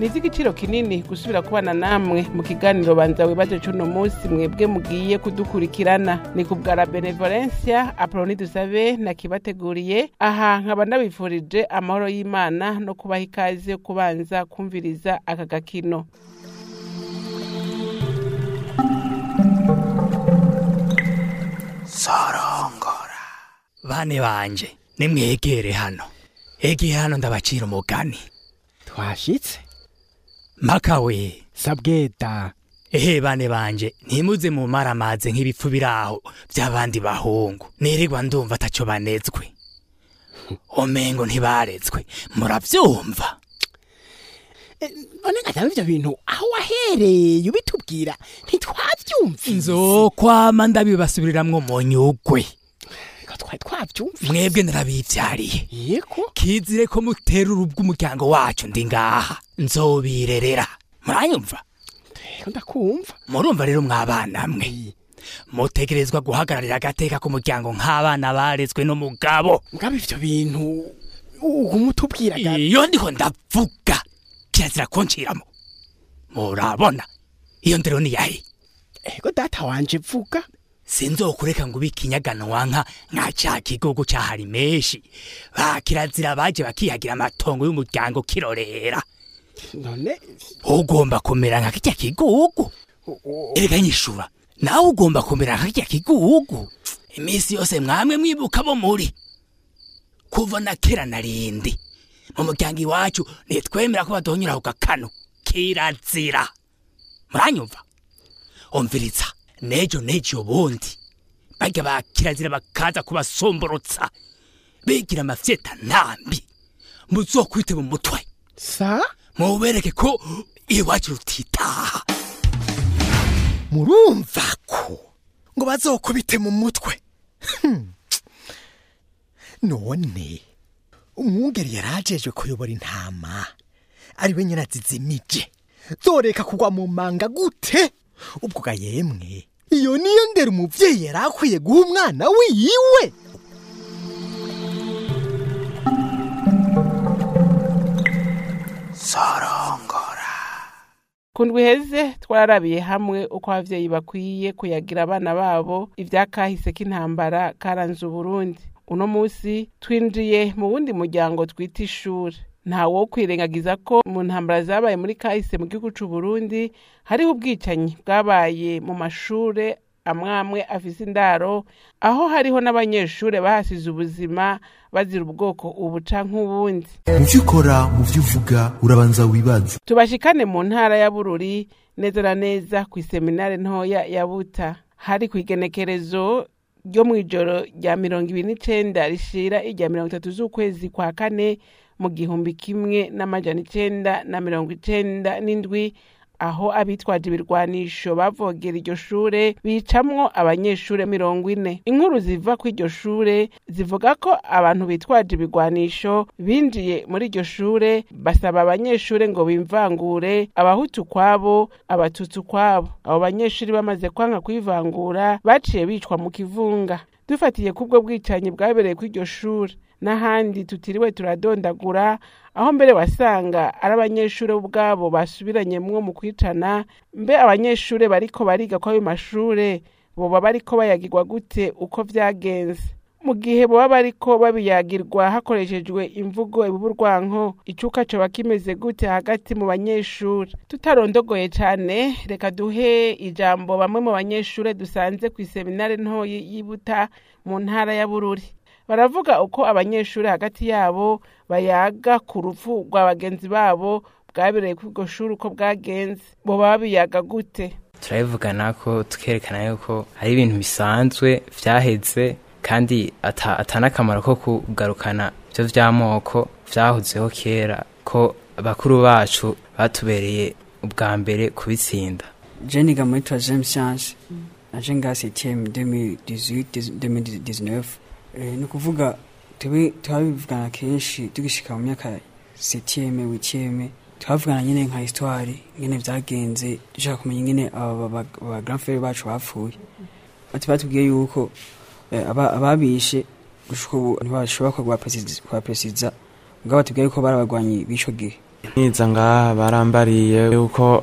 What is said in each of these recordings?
ivy'igiciro kinini gusubira kubana namwe mu kiganiro banza wibaje c'uno musi mwebwe mugiye kudukurikirana ni ku bwa la benevolencia apoloni dusabe nakibateguriye aha nkaba ndabifurije amahoro y'imana no kubaha ikaze yo kubanza kumviriza aka gakino sorongora bane banje nimwegere hano egeye hano ndabacira umugani twashitse makawe sabweta ehe bane banje ntimuze mu maramaze nk'ibipfu biraho by'abandi bahungu nirirwa ndumva ataco banezwe omengo ntibarezwe muravyumva none ngatanga ivyo bintu aho wahereye ubitubwira ntitwavyumvise nzokwama ndabibasubiriramwo mu nyugwe Ngo twari twavyumvise mwebwe narabivyariye yego kizire ko mutera urubwa umuryango wacu ndi ngaha nzobirerera muranyumva Ego ndakumva murumva rero mwabana mwe mutegerezwa guhagararira agateka k'umuryango nk'abana barezwe n'umugabo mugabo ivyo bintu uguma utubwira ga- iyo ndiho ndavuga kirazira kunciramo murabona iyo ndero ni yahe ego data wanje vuga sinzokureka ngo ube ikinyaganwa nka nka ca kigogo cahari menshi ba kirazira baje bakihagira amatongo y'umuryango kirorera none ugomba kumera nka kirya kigugu erega nyishura nawe ugomba kumera nka kirya kigugu iminsi yose mwamwe mwibuka bo muri kuva na kera na rindi mu muryango iwacu ntitwemera ko baduhonyura ku gakano kirazira muranyumva umviriza nejo nejo ubundi barya ba kirazira bakaza kubasomborotsa bigira amafyeta ntambi muzokwite mu mutwe sa mubereke ko iwacu rutitaha murumva ko ngo bazokubite mu mutwe Hmm. none umwungeri yari ajejwe kuyobora intama ari we nyine azizimije zoreka kugwa mu manga gute ubwo ga yemwe iyo niyo ndera umuvyeyi yari akwiye guha umwana wiwe sorongora ku ndwi iheze twararabiye hamwe uko abavyeyi bakwiye kuyagira abana babo ivyakahise k'intambara karanze uburundi uno musi twinjiye mu wundi muryango twita ishure nta wo kwirengagiza ko mu ntambara zabaye muri kahise mu gihugu c'uburundi hariho ubwicanyi bwabaye mu mashure amwe amwe afise indaro aho hariho n'abanyeshure bahasize ubuzima bazira ubwoko ubu canke ubundi mu byo ukora mu byo uvuga urabanza wibaze tubashikane mu ntara ya bururi neza na neza ku iseminare ntoya ya buta hari ku igenekerezo ryo mu ijoro rya mirongo ibiri n'icenda rishira irya mirongo itatu z'ukwezi kwa kane mu gihumbi kimwe n'amajana icenda na mirongo icenda n'indwi aho abitwaje ibirwanisho bavogera iryo shure bicamwo abanyeshure mirongo ine inkuru ziva ku iryo shure zivuga ko abantu bitwaje ibirwanisho binjiye muri iryo shure basaba abanyeshure ngo bimvangure abahutu kwabo abatutsi kwabo abo banyeshure bamaze kwanga kwivangura baciye bicwa mu kivunga dufatiye kubwo bwicanyi bwabereye kuri iryo shure n'ahandi tutiriwe turadondagura aho mbere wasanga ari abanyeshure ubwabo basubiranyemwo mu kwicana mbe abanyeshure bariko bariga kw'ayo mashure boba bariko bayagirwa gute uko vyagenze mu gihe boba bariko babiyagirwa hakoreshejwe imvugo ibuburwanko icuka coba kimeze gute hagati mu banyeshure tutarondogoye cane reka duhe ijambo bamwe mu banyeshure dusanze kw'iseminare ntoyi y'ibuta mu ntara ya bururi baravuga uko abanyeshure hagati yabo bayaga ku rupfu rwa bagenzi babo bwabereye kuri iryo shuri uko bwagenze boba babiyaga gute turabivugana ko tukerekana yuko ari ibintu bisanzwe vyaheze kandi ata atanakamaro ko kugarukana ivyo vy'amoko vyahozeho kera ko bakuru bacu batubereye ubwa mbere kubitsinda je niga muri troisième science naje nga septième 2018 2019 Eh, ni ukuvuga tube turabivugana kenshi tugishika mu myaka septième huitième twavugana nyine nka histoire nyine vyagenze dushaka kumenya nyine aba ba- ba grand frère bacu bapfuye bati batubwiye yuko eh, aba- ababishe gushika ubu ntibashobora kubapresiza mugabo batubwiye yuko bari abagwanyi b'ico gihe nkiza ngaha barambariye yuko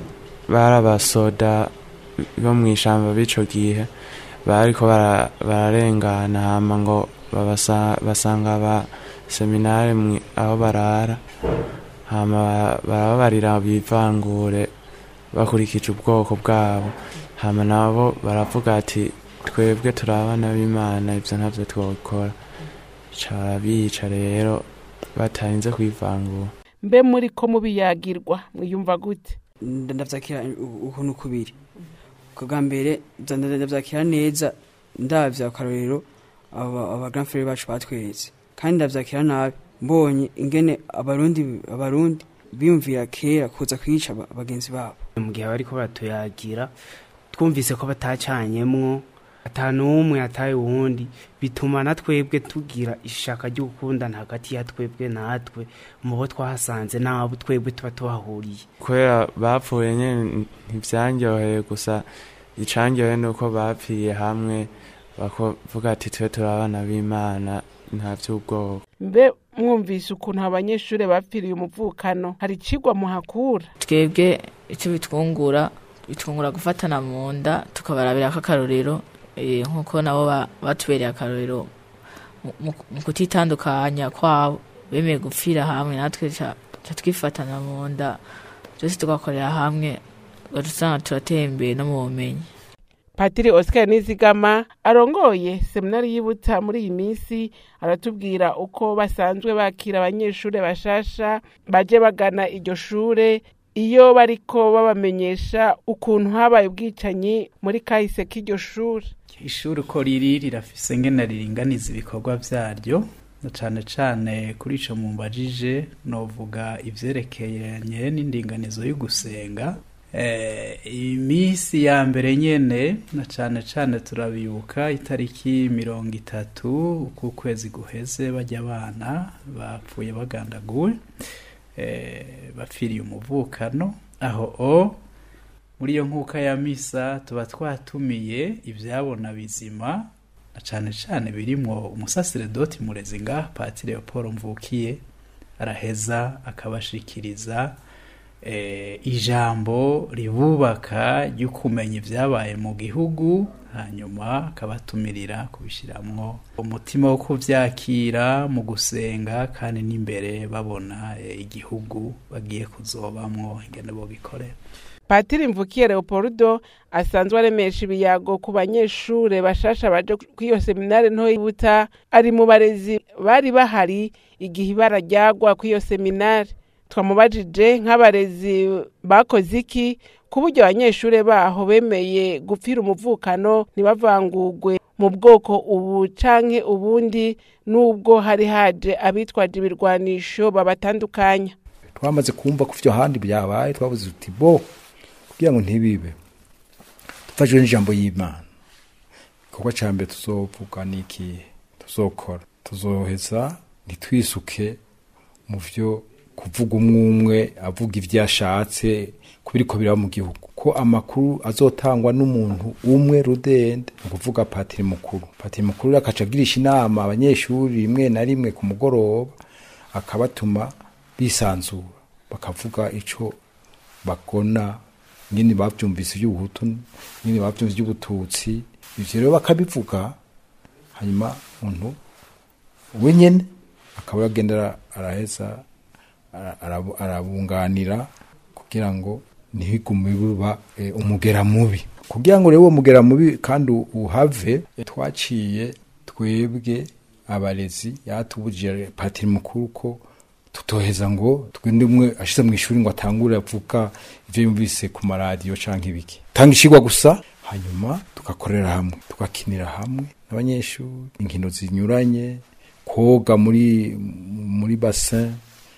barabasoda bo mu ishyamba b'ico gihe bariko bara- bararengana hama ngo babasa- basanga ba seminare mwi- aho barara hama ba- barababarira bivangure bakurikije ubwoko bwabo hama nabo baravuga ati twebwe turi abana b'imana ivyo ntavyo twokora ca barabica rero batarinze kwivangura mbe muri ko mubiyagirwa mwiyumva gute nda- ndavyakira u- ukuntu kubiri bwa mbere nza- nda- ndavyakira neza ndavya akarorero aba aba grand frère bacu batweretse kandi ndavyakira nabi mbonye ingene abarundi abarundi biyumvira kera kuza kwica aba- bagenzi babo mu gihe bariko batuyagira twumvise ko batacanyemwo ata n'umwe ataye uwundi bituma na twebwe tugira ishaka ryo gukundana hagati ya twebwe natwe mu bo twahasanze n'abo twebwe tuba tuhahuriye kubera bapfuye nyene ntivyanryoheye gusa icanryoheye ni uko bapfiriye hamwe bakavuga ati twe turi abana b'imana nta vy'ubwoko mbe mwumvise ukuntu abanyeshuri bapfiriye umuvukano hari icigwa muhakura twebwe icyo bitwungura bitwungura gufatana mu nda tukabarabira akarorero eh, nk'uko nabo ba- batubereye akarorero mu- mu mu kutitandukanya kwabo bemeye gupfira hamwe natwe ca ca twifatana mu nda byose tugakorera hamwe ugaca usanga turateye imbere no mu bumenyi patiri oscar nizigama arongoye seminari y'ibutsa muri iyi minsi aratubwira uko basanzwe bakira abanyeshuri bashasha baje bagana iryo shure iyo bariko babamenyesha ukuntu habaye ubwicanyi muri kahise k'iryo shure ishuri uko riri rirafise ngene riringaniza ibikorwa vyaryo na cane cane kuri ico mumbajije novuga ivyerekeranye n'indinganizo y'ugusenga eh, imisi ya mbere nyene na cane cane turabibuka itariki mirongo itatu ukwezi guheze barya abana bapfuye bagandaguwe eh, bapfiriye umuvukano aho o muri iyo nkuka ya misa tuba twatumiye ibyabona bizima na cane cane birimwo umusaseredoti murezi ngaha patiri Leopold mvukiye araheza akabashikiriza eh, ijambo ribubaka ryo kumenya ibyabaye mu gihugu hanyuma akabatumirira kubishiramwo umutima wo kuvyakira mu gusenga kandi n'imbere babona eh, igihugu bagiye kuzobamwo ingene bogikorera patiri mvukiye leopoldo asanzwe aremesha ibiyago ku banyeshure bashasha baje kw'iyo seminari nto y'ibutsa ari mu barezi bari bahari igihe ibara ryagwa kw'iyo seminari twamubajije nk'abarezi bakoze iki ku buryo abanyeshure baho bemeye gupfira umuvukano ntibavangurwe mu bwoko ubu canke ubundi n'ubwo hari haje abitwaje ibirwanisho babatandukanya twamaze kumva ko ivyo handi byabaye twabuze uti bo kugira ngo ntibibe dufashijwe n'ijambo y'imana igikorwa ca mbere tuzovuga ni ikihe tuzokora tuzoheza ntitwisuke mu vyo kuvuga umwe umwe avuga ivyo ashatse kubiriko biraba mu gihugu ko amakuru azotangwa n'umuntu umwe rudende ni ukuvuga patiri mukuru patiri mukuru rero akaca agirisha inama abanyeshuri rimwe na rimwe ku mugoroba akabatuma bisanzura bakavuga ico bagona nyine bavyumvise ivy'ubuhutu nyine bavyumvise ivy'ubututsi ivyo rero bakabivuga hanyuma umuntu wenyene akaba yagenda araheza ara- arabu- arabunganira kugira ngo ntigume biba eh, umugera mubi kugira ngo rero uwo mugera mubi kandi u- uhave eh, twaciye twebwe abarezi yatubujije patiri mukuru ko tutoheza ngo twende umwe ashize mu ishuri ngo atangure avuga ivyo yumvise ku maradiyo canke ibiki tanga ishigwa gusa hanyuma tugakorera hamwe tugakinira hamwe n'abanyeshuri inkino zinyuranye koga muri muri bassin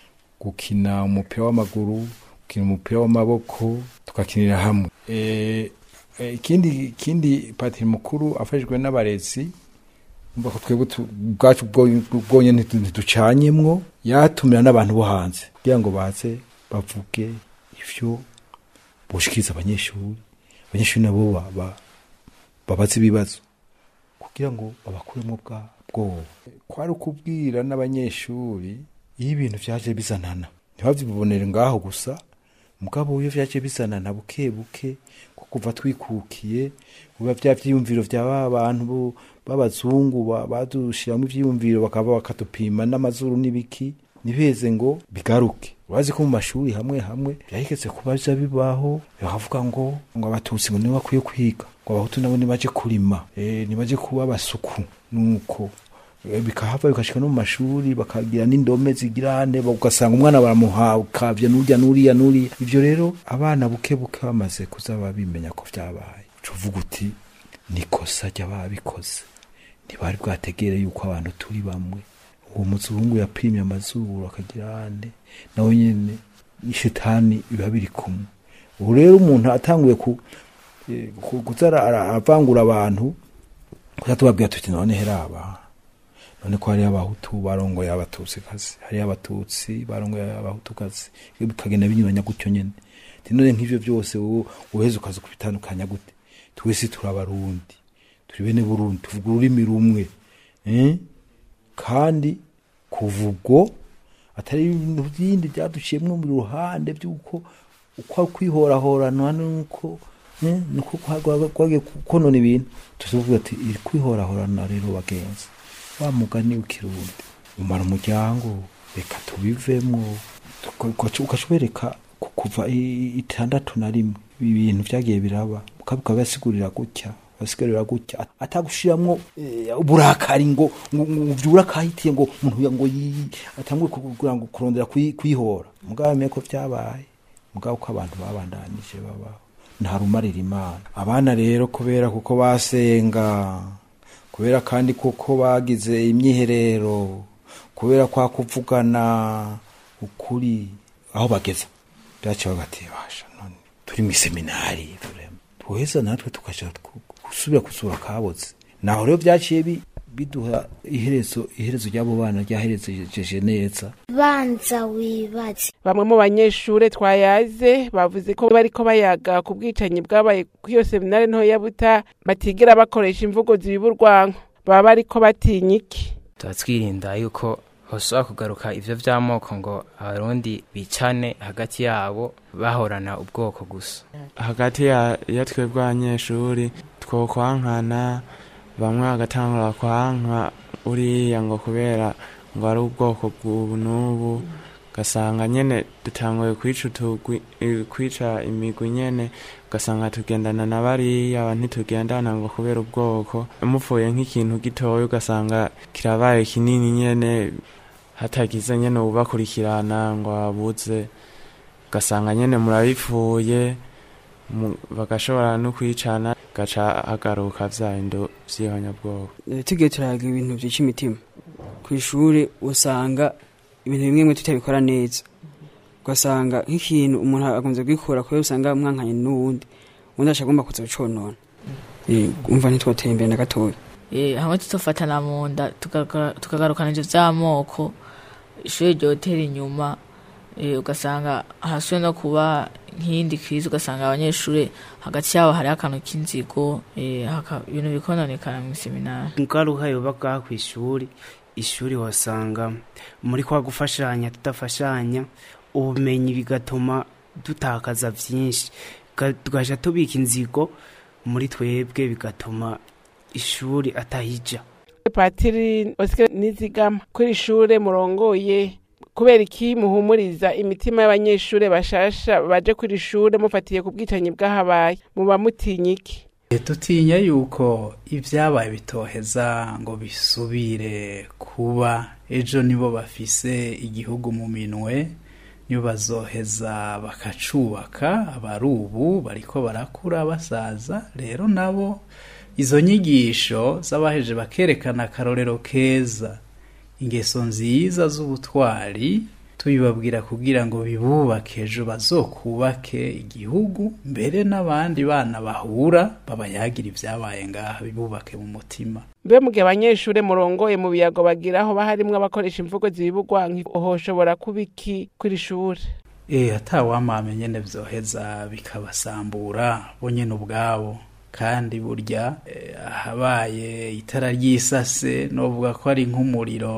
gukina umupira w'amaguru gukina umupira w'amaboko tugakinira hamwe Eh, eh, ikindi ikindi patiri mukuru afashijwe n'abarezi umva ko twebwe tu- ubwacu bwo- bwonyene ntitu- ntiducanyemwo yatumira n'abantu bo hanze kugira ngo baze bavuge ivyo boshikiriza abanyeshuri abanyeshuri nabo ba- ba- babaze ibibazo kugira ngo babakuremo bwa bwoba kwari ukubwira n'abanyeshuri iyo ibintu vyaje bizanana ntibavyibonere ngaho gusa mugabo iyo vyaje bizanana buke buke ko kuva twikukiye biba vya vyiyumviro vya ba bantu bo- b'abazungu ba- badushiramwo ivyiyumviro bakaba bakadupima n'amazuru n'ibiki nibeze ngo bigaruke urazi ko mu mashuri hamwe hamwe vyahigeze kuba biza bibaho bakavuga ngo ngo abatutsi ngo nibo bakwiye kwiga ngo abahutu nabo nibaje kurima eh, nibaje kuba abasuku nuko Eh, bikahava bikashika no mu mashuri bakagira n'indome zigirane ugasanga umwana baramuha ukavya n'urya n'uriya n'uriya ivyo rero abana buke buke bamaze kuza babimenya ko vyabaye uvuga uti nikosa ry'ababikoze ntibari bwategere yuko abantu turi bamwe uwo muzungu yapimye amazuru akagira ane nawe nyene ishitani biba biri kumwe ubu rero umuntu atanguye ku eh, ku- kuza ara- ara- aravangura abantu kuza tubabwira tuti none heraba none ko hariyo abahutu barongoye abatutsikazi hariyo abatutsi barongoye abahutukazi bikagenda binyuranya gutyo nyene Ati none nk'ivyo vyose wowe uheze ukaza kubitandukanya gute twese turi abarundi turi bene burundi tuvuga ururimi rumwe eh? kandi kuva ubwo atari ibintu byindi byaduciyemwo mu ruhande by'uko uko kwihorahorana nuko eh, nuko kwagiye konona ibintu tuvuga ati iri kwihorahorana rero bagenzi wa mugani w'ikirundi umara umuryango reka tubivemwo ukacubereka kuva i- itandatu na rimwe ibi bintu vyagiye biraba ukabuka basigurira gutya basigurira gutya atagushiramwo eh, uburakari ngo ngo ngo vyura kahitiye ngo umuntu ya- ngo yi- atangwe kugira ngo kurondera kwi- kwihora mugabo meko vyabaye mugabo ko abantu babandanije babaho nta rumarira imana abana rero kubera kuko basenga kubera kandi kuko bagize imyiherero kubera kwa kuvugana ukuri aho bageze byaciye bagatibasha none turi mu seminari turema tuheza natwe tukaja ku- gusubira kusura kaboze naho rero byaciye bi- biduha iherezo iherezo ry'abo bana ryaherezeje neza banza wibaze bamwe mu banyeshure twayaze bavuze ko bariko bayaga ku bwicanyi bwabaye kuri iyo seminari ntoya buta batigera bakoresha imvugo zibiba urwanko baba bariko batinya iki tuba twirinda yuko hoshobora kugaruka ivyo vy'amoko ngo abarundi bicane hagati yabo bahorana ubwoko gusa hagati ya, ya twebwe abanyeshuri twokwankana bamwe bagatangura kwanka uriya ngo kubera ngo ari ubwoko bw'ubu n'ubu ugasanga nyene dutanguye kwica utugwi eh, kwica imigwi nyene ugasanga tugendana na bariya ntitugendana ngo kubera ubwoko mupfuye nk'ikintu gitoya ugasanga kirabaye kinini nyene hatagize nyene ubakurikirana ngo abuze ugasanga nyene murabipfuye mu- bagashobora no kwicana gaca hagaruka vya bindo vy'ihonyabwoko Eh, tugiye turaga ibintu vyica imitima ku ishuri usanga ibintu bimwe bimwe tutabikora neza ugasanga nk'ikintu umuntu akunze kwikura kubera usanga mwankanye n'uwundi uwundi aca agomba kuza guconona Eh, umva ntitwoteye imbere na gatoya Eh, hamwe tutofatana mu nda tugaga- tukagarukana ivyo vy'amoko ishuri ryotera inyuma eh, ugasanga hasubiye no kuba nk'iyindi krizi ugasanga abanyeshuri hagati yabo hariho akantu k'inzigo eh, haka- ibintu bikononekana mu seminari ingaruka yoba bwaha ku ishuri ishuri wasanga muri kwa gufashanya tudafashanya ubumenyi bigatuma dutakaza byinshi Ga- tugaja tubika inzigo muri twebwe bigatuma ishuri atahija patiri osike nizigama kuri ishure murongoye kubera iki muhumuriza imitima y'abanyeshure bashasha baje kuri ishure mufatiye ku bwicanyi bwahabaye muba mutinya iki tutinya yuko ibyabaye bitoheza ngo bisubire kuba ejo nibo bafise igihugu mu minwe nibo bazoheza bakacubaka abari ubu bariko barakura basaza rero nabo izo nyigisho z'abaheje bakerekana akarorero keza ingeso nziza z'ubutwari tubibabwira kugira ngo bibubake ejo bazokubake igihugu mbere n'abandi bana bahura babayagira ibyabaye ngaha bibubake mu mutima mbe mu gihe abanyeshure murongoye mu biyago bagiraho baharimwo abakoresha imvugo zibibugwanka hoshobora kuba iki kuri ishure Eh atawamame nyene vyoheza bikabasambura bo nyene ubwabo kandi burya eh, ahabaye itara ry'isase novuga ko ari nk'umuriro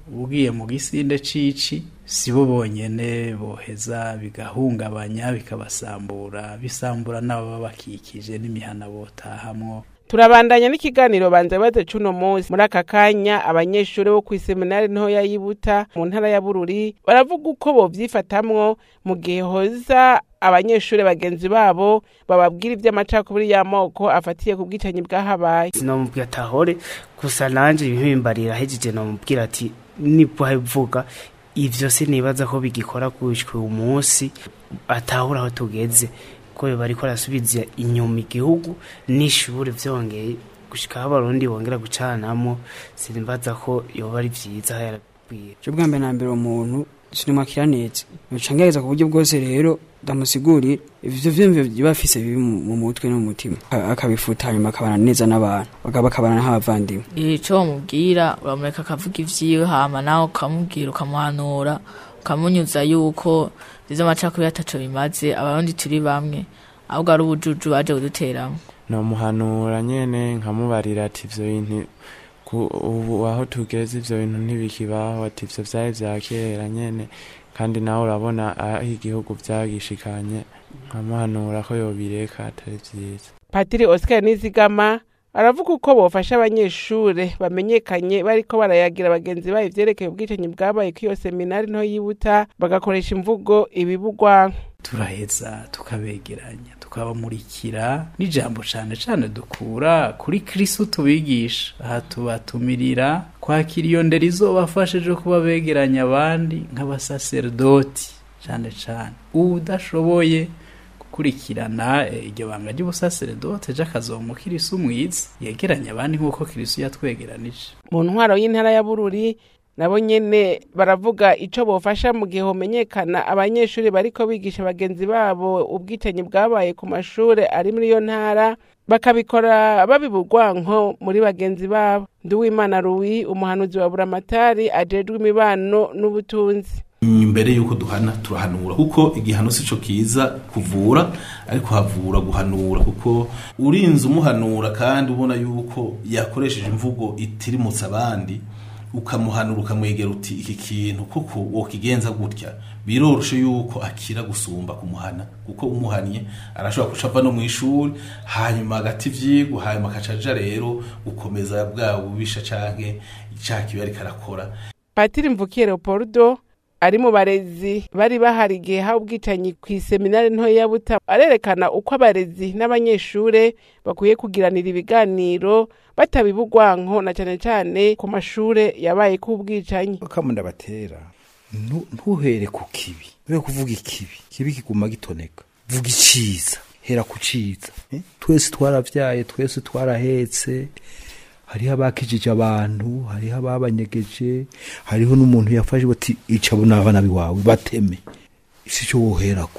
ugiye mu gisinde cici si bo bonyene boheza bigahungabanya bikabasambura bisambura n'ababa bakikije n'imihana botahamwo turabandanya n'ikiganiro banza baze cuno munsi muri aka kanya abanyeshuri bo kw'iseminari ntoya yibuta mu ntara ya bururi baravuga uko bovyifatamwo mu gihe hoza abanyeshuri bagenzi babo bababwira ivy'amacakubiri y'amoko afatiye ku bwicanyi bwahabaye sinomubwira atahore gusa nanje impimbarira hejeje nomubwira ati nibwo abivuga ivyo sinibaza ko bigikora gushika uyu munsi atahura aho tugeze ko bariko arasubiza inyuma igihugu n'ishure vyongeye gushika aho abarundi bongera gucanamo sinimbaza ko yoba ari vyiza yarabwiye cyo bwa mbere na mbere umuntu sinimwakira neza ncangereza ku buryo bwose rero ndamusigurira ivyo vyumviro biba bifise bibi mu mu mutwe no mu mutima A- akabifuta hanyuma akabana neza n'abantu bakaba bakabana nk'abavandimwe ico bamubwira uramureka akavuga ivyiwe hama nawe ukamubwira ukamuhanura ukamunyuza yuko izo amacakubiri ataco bimaze abarundi turi bamwe ahubwo ari ubujuju baje kuduteramwo nomuhanura nyene nkamubarira ati ivyo bintu ku- ubu aho tugeze ivyo bintu ntibikibaho ati ivyo vyari vya kera nyene kandi nawe urabona aho igihugu vyagishikanye nkamuhanura ko yobireka atari vyiza patiri oscar nizigama aravuga uko bofasha abanyeshure bamenyekanye bariko barayagira bagenzi babo ivyerekeye ubwicanyi bwabaye kuri iyo seminari nto yibuta bagakoresha imvugo ibibugwa turaheza tukabegeranya tukabamurikira n'ijambo cane cane dukura kuri kristo tubigisha aha tubatumirira kwakira iyo ndero izobafashije kuba begeranya abandi nk'abasaserdoti cane cane udashoboye gukurikirana eh, iryo banga ry'ubusaserdoti ejo akazomukirisu mwiza yegeranya abandi nk'uko kristo yatwegeranije mu ntwaro y'intara ya bururi nabo nyene baravuga ico bofasha mu gihe homenyekana abanyeshuri bariko bigisha bagenzi babo ubwicanyi bwabaye ku mashure ari muri iyo ntara bakabikora babibugwanko muri bagenzi babo nduwimana ruwi umuhanuzi wa buramatari ajejwe imibano n'ubutunzi imbere yuko duhana turahanura kuko igihano sico kiza kuvura ariko havura guhanura kuko urinze umuhanura kandi ubona yuko yakoresheje imvugo itirimutse abandi ukamuhanura ukamwegera uti iki kintu kuko wokigenza gutya biroroshe yuko akira gusumba kumuhana kuko umuhanye arashobora kuca ava no mu ishuri hanyuma agati ivyigwa hanyuma akacaja rero gukomeza bwa bubisha canke icaha kibi ariko arakora patiri mvukiye leopoldo ari mu barezi bari bahari igihe haba ubwicanyi ku iseminari ntoya ya buta arerekana uko abarezi n'abanyeshure bakwiye kugiranira ibiganiro batabibugwanko na cane cane ku mashure yabaye k'ubwicanyi kamunda batera ntu- ntuhere ku kibi ube kuvuga ikibi kibi kiguma gitoneka vuga iciza hera ku ciza eh? twese twaravyaye twese twarahetse hariho abakijije abantu hariho ababanyegeje hariho n'umuntu yafashe bati ica abo n'abana biwawe bateme isi cyo woherako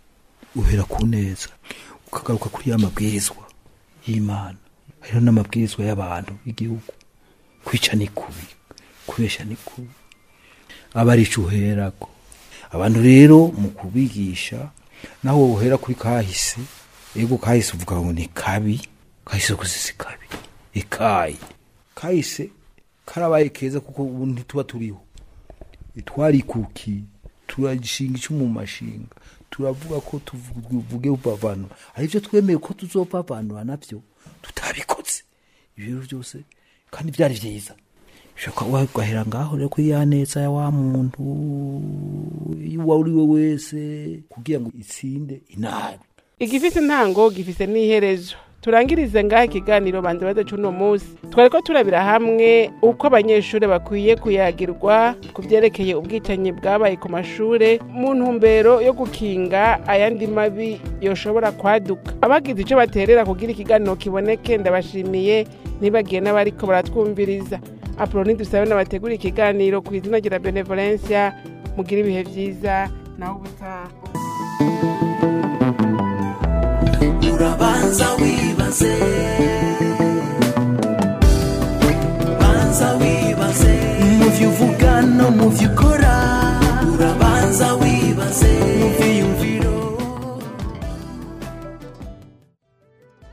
uhera ku neza ukagaruka kuri ya mabwirizwa y'imana hariho n'amabwirizwa y'abantu y'igihugu kwica ni kubi kubesha ni kubi aba ari ico uherako abantu rero mu kubigisha naho wohera kuri kahise ego kahise uvuga ngo ni kabi kahise gusa si kabi ikayi kahise karabaye keza kuko ubu ntituba turiho twarikukiye turagishinga ico mu mashinga turavuga ko tuvuge ubavanura hari ivyo twemeye ko tuzobavanura navyo tutabikoze ibyo rero byose kandi byari vyiza bishoboka wagahera ngaho rero kuri ya neza ya wa muntu uwo ari we wese kugira ngo itsinde inabi igifise intango gifise n'iherezo turangirize ngaho ikiganiro banze baze cuno munsi twari ko turabira hamwe uko abanyeshuri bakwiye kuyagirwa ku vyerekeye ubwicanyi bwabaye ku mashure mu ntumbero yo gukinga ayandi mabi yoshobora kwaduka abagize ico baterera kugira ikiganiro kiboneke ndabashimiye ntibagiye n'abariko baratwumviriza apoloni dusabe n'abategura ikiganiro ku izina rya benevolencia mugira ibihe vyiza naho ubutaha urabanza wibaze banza wibaze mu vyo uvuga no mu vyo ukora